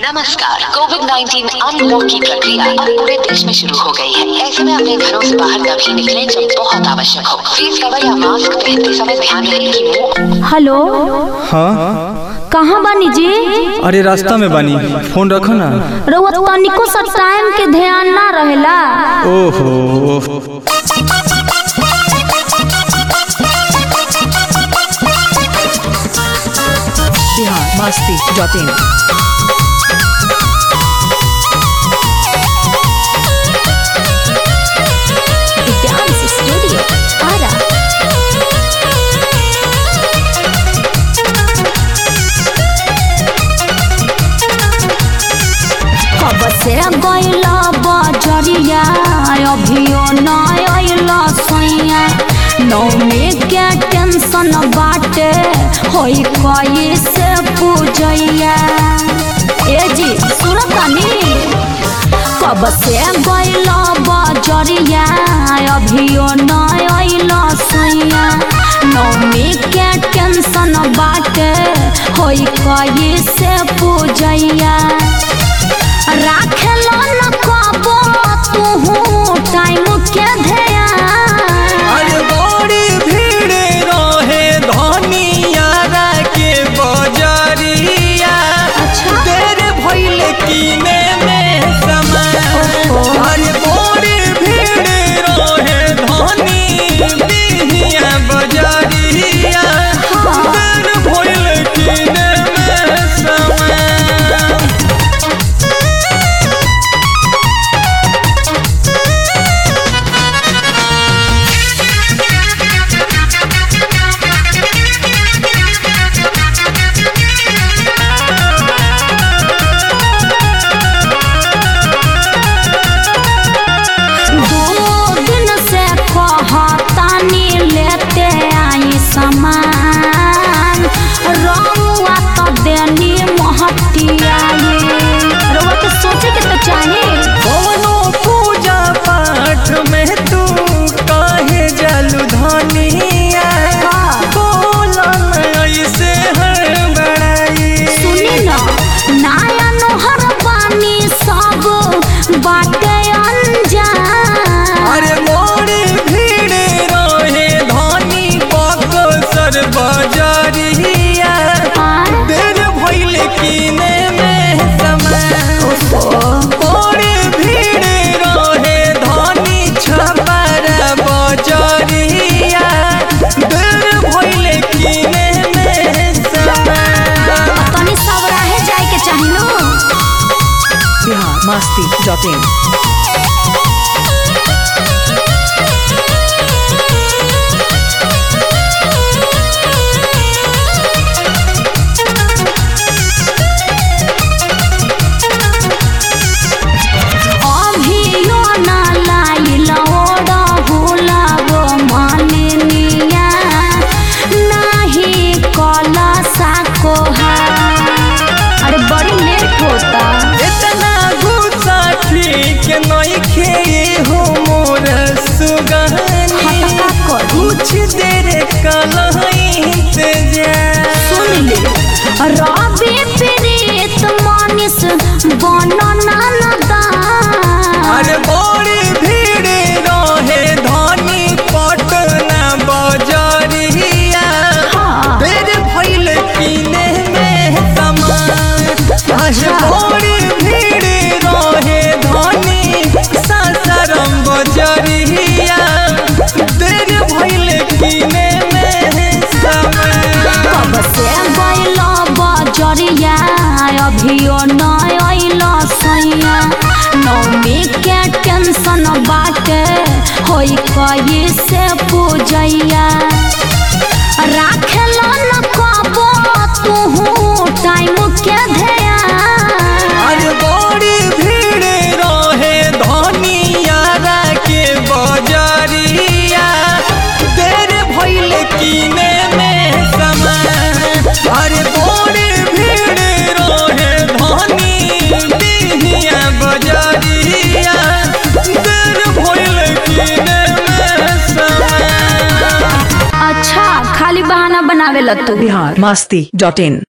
नमस्कार Covid 19 unlock की प्रक्रिया अब पूरे देश में शुरू हो गई है ऐसे में अपने घरों से बाहर तभी निकलें जब बहुत आवश्यक हो फेस कवर या मास्क पहनते समय ध्यान रहे कि मुंह हेलो हाँ कहाँ बानी जी अरे रास्ता में बानी फोन रखो ना रउआ तनिको सा टाइम के ध्यान ना रहेला ओहो Bihar Masti dot in dance studio Ara कब से गइला बजरिया अभियो न अइला सैया नौमे के टेंशन बाटे होई कई से पूजैया ए जी सुनतानी कब से गइला बजरिया अभियो न अइला सैया नौमी के टेंशन बाटे होई कई से पूजैया राखेला न कबो तू टाइम के ध्यान अरे बड़ी भीड़ रहे धनियारा के बजरिया अच्छा। देर भइल किने में समय अरे बड़ी भीड़ रहे धनिया बजरिया देर भइल किने में समय दो दिन से कहतानी लेते आई सामान रउआ तो देनी महतिया रउआ के सोचे के तो चाही कोनो पूजा पाठ में तू काहे जलु धनिया बोलन ऐसे हर बड़ाई सुनी न नया नोहर पानी सब बाटे अनजान अरे मोरी भीड़ रहे धनी बक्सर बजरिया देर भइल किने में समय मोरी भीड़ रहे धनी छपर बजरिया देर भइल किने में समय तनी सब रहे जाए के चाहिए बिहार मस्ती डॉट इन अभियो ना लाइल ओड़ा हुलाबो मालिनिया नाही कला साकोहा अरे बड़ी लेट होता इतना गुस्सा ठीक नइखे हो मोर सुगनी हटका कर कुछ देर कलहित जा सुन ले रवि प्रीत मानिस बनना नदान अरे बड़ी भीड़ रहे धनी पटना बजरिया हाँ। देर भइल किने में समान अरे बड़ी भीड़ रहे धनी सासाराम बजरिया देर भइल किने में समान कब से गइल बजरिया अभियो न अइल सैया नौमी के टेंशन बाटे होई कई से पूजैया राखेला न कबो तू टाइम के ध्यान अरे बड़ी भीड़ रहे धनियारा के बजरिया देर भइल किने में समय अरे बड़ी भीड़ रहे धनिया बजरिया देर भइल किने में समय अच्छा खाली बहाना बनावे ला तू बिहार मस्ती डॉट इन